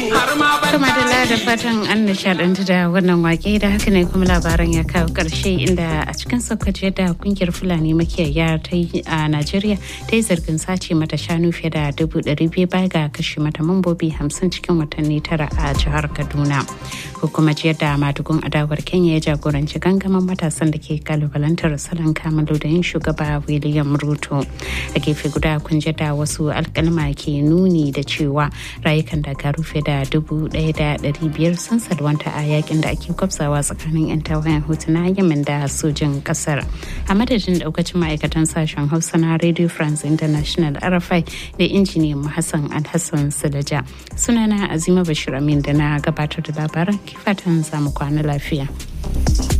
Kuma da da fatan an nishadantu da wannan wake da haka ne kuma labaran ya kawo karshe inda a cikin sokoto da kungiyar fulani makiyaya ta yi a najeriya ta yi zargin sace mata shanu fiye da dubu ɗari biyu baya ga kashe mata mambobi hamsin cikin watanni tara a jihar kaduna hukumar ciyar da madugun adawar kenya ya jagoranci gangamin matasan da ke kalubalantar salon kamalu da yin shugaba william ruto a gefe guda kun da wasu alkalma ke nuni da cewa rayukan daga rufe da dubu ɗaya da ɗari biyar sun salwanta a yakin da ake kwafsawa tsakanin 'yan tawayen hutu na yemen da sojin ƙasar a madadin daukacin ma'aikatan sashen hausa na radio france international rfi da injiniyan hassan alhassan sulaja sunana azima bashir amin da na gabatar da labaran kifatan zamu kwana lafiya.